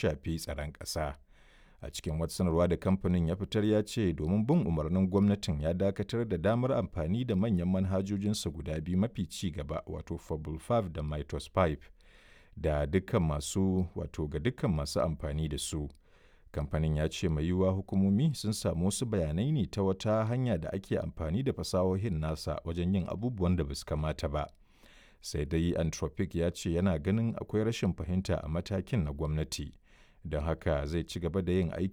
shafi tsaron ƙasa. A cikin wata sanarwa da kamfanin ya fitar ya ce domin bin umarnin gwamnatin ya dakatar da damar amfani da manyan manhajojinsa guda biyu mafi ci gaba wato Fable 5 da Mytos 5 da dukkan masu wato ga dukkan masu amfani da su. Kamfanin ya ce mai yiwuwa hukumomi sun samu wasu bayanai ne ta wata hanya da ake amfani da fasahohin nasa wajen yin abubuwan da ba su kamata ba. Sai dai Anthropic ya ce yana ganin akwai rashin fahimta a matakin na gwamnati, don haka zai ci gaba da yin aiki